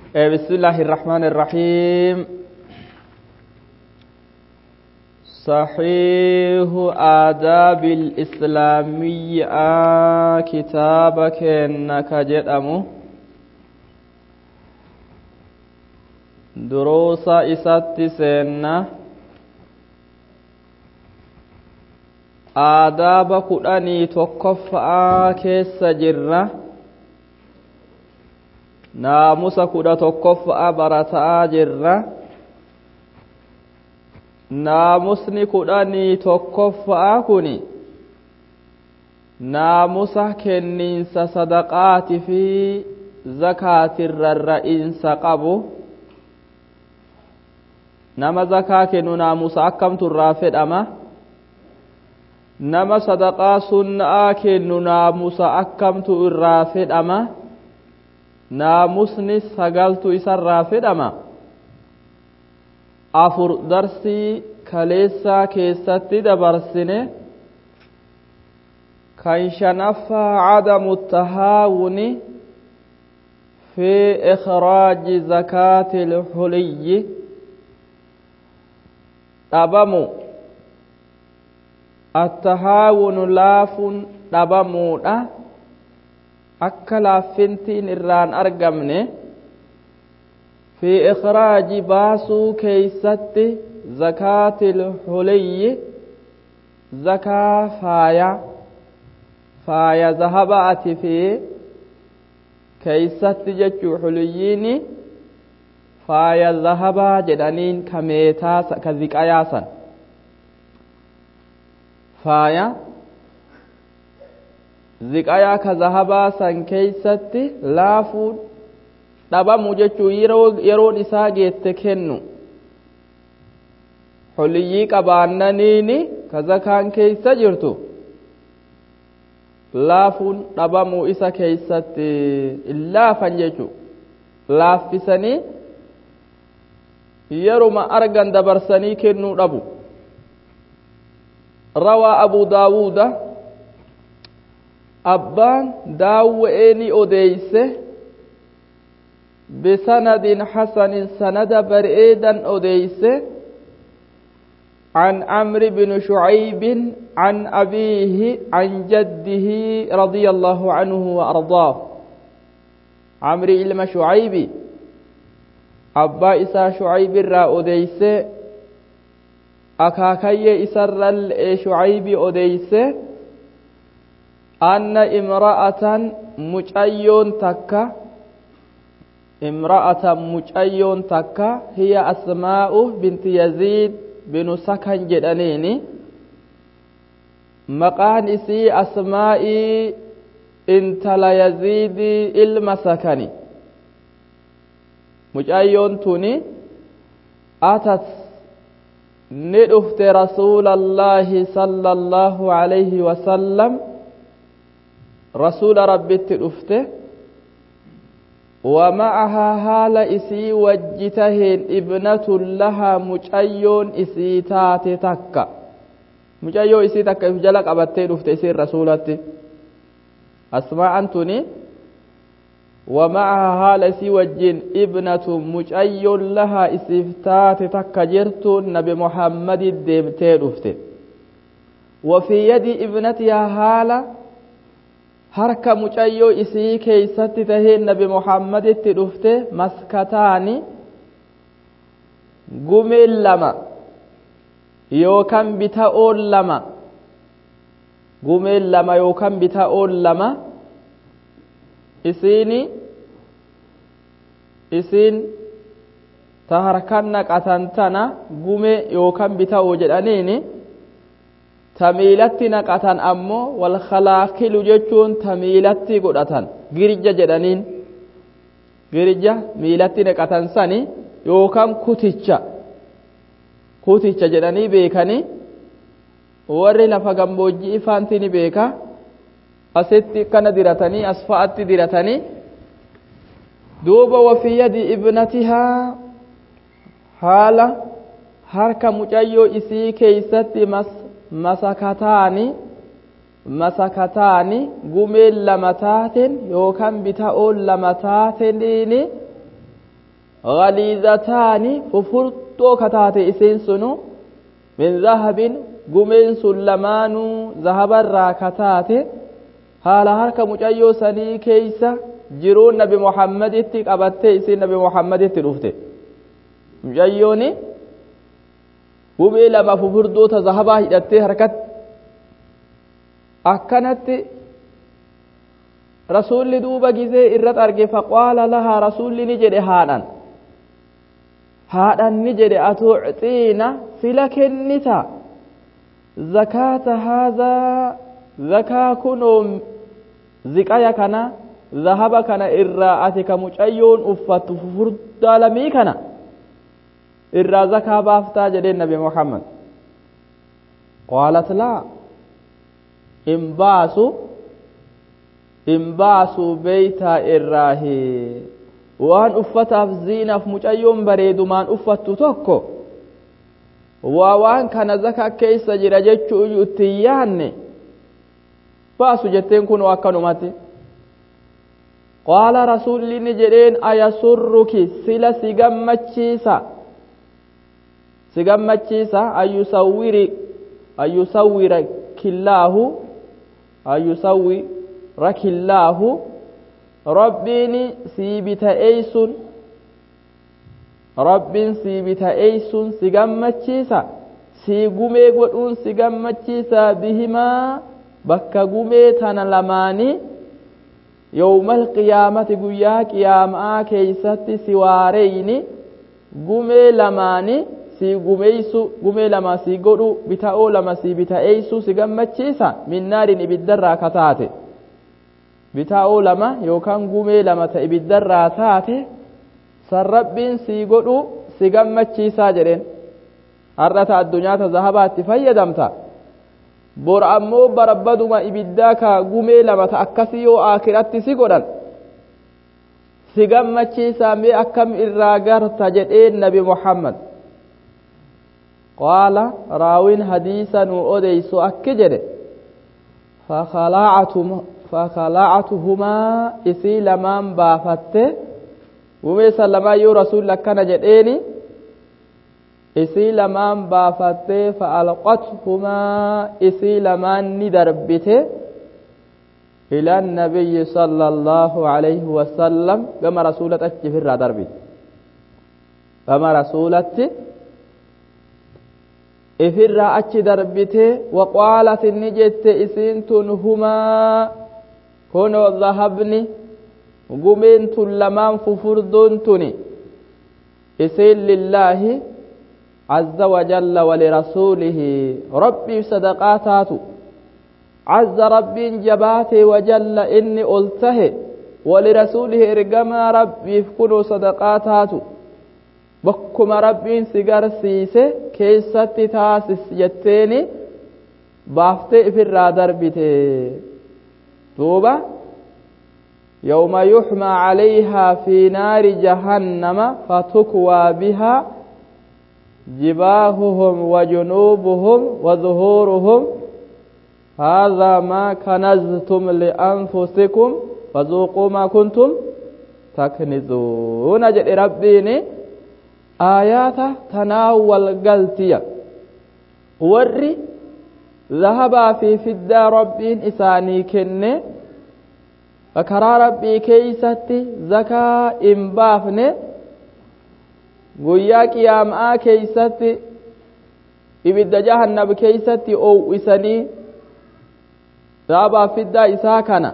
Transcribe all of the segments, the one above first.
بسم الله الرحمن الرحيم صحيح آداب الإسلامية كتابك إنك جدأمو دروس إسات سنة آداب كداني تكفأ كيس جرة naamusa kudha tokkoffa'a barataa jirra naamusni kudhanii tokkoffa'a kuni naamusa kenniinsa sadaqaati fi zakaatirrarra'insa qabu nama zakaa kennu naamusa akkamtu irraa fedhama nama sadaqaa sunna'aa kennu naamusa akkamtu irraa fedhama naamusni sagaltu isarraa fedhama afur darsii kaleessaa keessatti dabarsine kan shanaffaa cadamu tahaawuni fi ikhraaji zakaati lxuliyyi dhabamu attahaawunu laafun dhabamuudha akka laaffintiin irraan argamne fi ikhraaji baasuu keeysatti zakaatil huliyyi zakaa faaya faaya zahabaati fi keeysatti jechuu huliyyiini faaya zahabaa jedhaniin ka meetaa ka ziqayaasan faaya ziqayaa ka zahabaa san keeysatti laafuun dhabamu jechuu yeroon isaa geette kennu holiyyii qabaannaniini ka zakaan keeysa jirtu laafuun dhabamuu isa keeysatti laafan jechuu laaffisanii yeruma argan dabarsanii kennuu dhabu rawaa abu daawuuda abbaan daawwa'ee ni odeeyse bisanadin hasanin sanada bareedan odeeyse عن عمرو بن شعيب عن أبيه عن جده رضي الله عنه وأرضاه عمرو إلما شعيب أبا إسا شعيب را أديس أكاكي إسر شعيب أديس أن امرأة مجأيون تكا امرأة مجأيون تكا هي أسماء بنت يزيد بن سكن جدنيني مقان إسي أسماء انت لا يزيد المسكني مجأيون توني أتت ندفت رسول الله صلى الله عليه وسلم rasuula rabbitti dhufte ومعها حال إسي وجتهن ابنة لها مجأيون إسي تاتي تكا مجأيو إسي تكا جلق أبتي رفت إسي رسولتي أسماء أنتني ومعها حال إسي وجين ابنة مجأيون لها إسي تاتي تكا جرت نبي محمد ديمتي رفت وفي يد ابنتها حالة harka mucayyoo isii keeysatti tahee nabi muhammaditti dhufte maskataani gumeen lama yookan bita'oon lama gumeen lama yookan bita'oon lama isiini isiin ta harkan naqatan tana gume yookan bita'oo jedhaniini tamiilatti naqatan ammoo wal khalaakilu jechuun tamiilatti godhatan girija jedhaniin girija miilatti naqatan sani yookaan kuticha kuticha jedhanii beekanii warri lafa gammoojjii ifaanti ni beeka asitti kana diratanii as fa'atti diratanii duuba wafii yadi ibnatihaa haala harka mucayyoo isii keeysatti mas masakataani masakataani gumeen lama taateen yookaan bita'oon lama taateniini galiizataani fufurxoo kataate isiin sunu min zahabin gumeen sun lamaanuu zahabarraa kataate haala harka mucayyoo sanii keeysa jiruun nabi muhammaditti qabattee isiin nabi muhammaditti dhufte mucayyooni gumee lama fufurdoota zahabaa hidhattee harkatti akkanatti rasuulli duuba gizee irratti arge faqaala lahaa rasuulli ni jedhe haadhan haadhan ni jedhe atuuciina fila kennita zakaata haadhaa zakaa kunoo ziqaya kana zahaba kana irraa ati ka mucayyoon uffattu fufurdaa lamii kana irraa zakaa baaftaa jedheen nabi muhammad qaalat laa in baasu in baasu beeytaa irraahi waan uffataaf ziinaaf mucayyoon bareedumaan uffattu tokko waa waan kana zaka keeysa jira jechuu iyyuu ittiin yaanne baasu jetteen kun akkanumatti qaala rasuulli ni jedheen ayasurruki sila si gammachiisa si gammachiisa ayyusawwiri ayyusawwira killaahu ayyusawwira killaahu rabbiin sii bita'eeysun rabbiin sii bita'eeysun si gammachiisa sii gumee godhuun si gammachiisa bihimaa bakka gumee tana lamaanii yowmal qiyaamati guyyaa qiyaamaa keeysatti si waareyni gumee lamaani si gumeeysu gumee lama si godhu bita'oo lama si bita'eeysu si gammachiisa minnaarin ibiddarraa kataate bita'oo lama yookaan gumee lama ta ibiddarraa taate san rabbiin si godhu si gammachiisaa jedheen har'ata addunyaata zahabaatti fayyadamta bor ammoo barabbaduma ibiddaa ka gumee lama ta akkasi yoo aakiratti si godhan si gammachiisaa mee akkam irraa garta jedheen nabi muhammad qaala raawin hadiisa nu odeysu akki jedhe fakalaacatuhumaa isii lamaan baafatte gumee san lamaan yoo rasuulli akkana jedheeni isii lamaan baafattee fa'alqathumaa isii lamaan ni darbite ila annabiyyi sala allaahu alayhi wasallam gama rasuulatti achi ifirraa darbite gama rasuulatti ifirraa achi darbite waqaalat inni jette isiin tun humaa kunoo dhahabni gumeen tun lamaan fufurdoon tuni isiin lillaahi عز وجل ولرسوله ربي صدقاتات عز ربي جباتي وجل إني ألته ولرسوله إرقما ربي فكنوا صدقاتات بكما ربي سيقر سيسي كيست تاسس جتيني بافتي في الرادر بتي توبة يوم يحمى عليها في نار جهنم فتكوى بها جباههم وجنوبهم وظهورهم هذا ما كنزتم لأنفسكم فذوقوا ما كنتم تكنزون جد ربيني آيات تناول قلتيا وري ذهب في فدا ربين إساني كني فكرا ربي كيستي زكاة إنبافني guyyaa qiyaamaa keeysatti ibidda jahannab keeysatti ow'isanii dhaabaa fiddaa isaa kana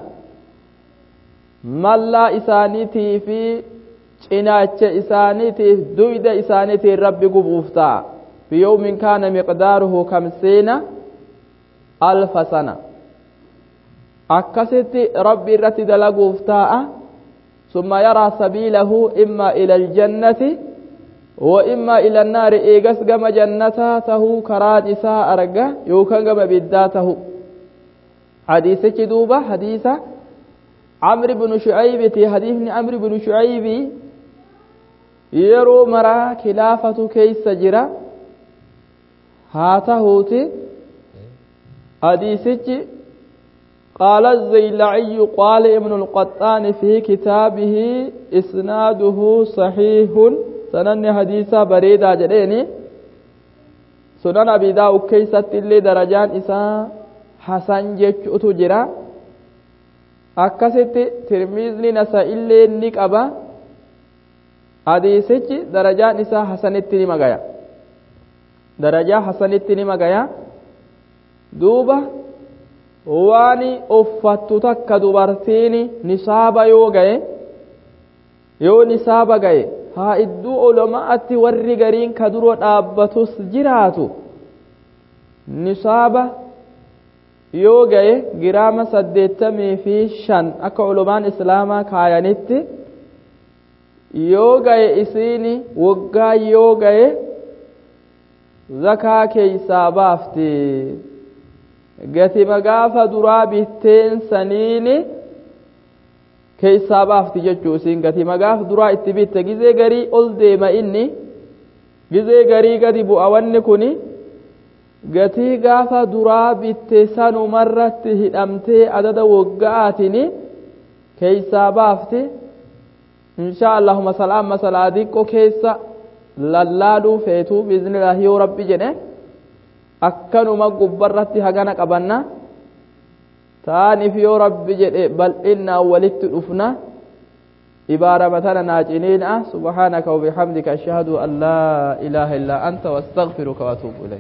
mallaa isaaniitii fi cinaacha isaaniitiif duyda isaaniitiin rabbi gubuuf ta'a biyoomin kaana miqdaaruhu kamsiina alfa sana akkasitti rabbi irratti dalaguuf ta'a summa yaraa sabiilahu imma ila aljannati وإما إلى النار إيغس غما جنتا تهو كران إساء أرقا يوكا غما بدا تهو حديث كدوبة حديث عمرو بن شعيب تي حديث عمرو بن شعيب يرو مرا خلافة كيس جرا هاتا هوتي حديث قال الزيلعي قال ابن القطان في كتابه إسناده صحيح سنن حديثا بريدا جديني سنن أبي داود كيست اللي درجان إساء حسن جيشوتو جرا akkasitti tirmiizni nasa illee ni qaba hadiisichi darajaan isaa hasanitti ni magaya darajaa hasanitti ni magaya duuba waan uffattu takka dubartiin nisaaba yoo gaye yoo nisaaba gaye haa idduu olomaatti warri gariin ka duro dhaabbatus jiraatu nisaaba yoo gaye giraama saddeettamii fi shan akka olomaan islaamaa kaayanitti yoo gaye isiin waggaa yoo gaye zakaa keeysaa baafti gatima gaafa duraa bitteen saniini keeysaa baafti jechuu isiin gatima gaafa duraa itti bitte gizee garii ol deema inni gizee garii gadi bu'a wanni kuni gatii gaafa duraa bitte sanumarratti hidhamtee adada waggaatini keeysaa baafti insha allahuma salaam masalaa diqqo keessa lallaaluu feetuu biiznillaahi yoo rabbi jedhe akkanuma gubbarratti hagana qabanna taaniif yoo rabbi jedhe bal'innaan walitti dhufna ibaarama tana naaciniina subhaanaka wabihamdika ashhadu an laa ilaaha illaa anta waastagfiruka waatuubu ilayk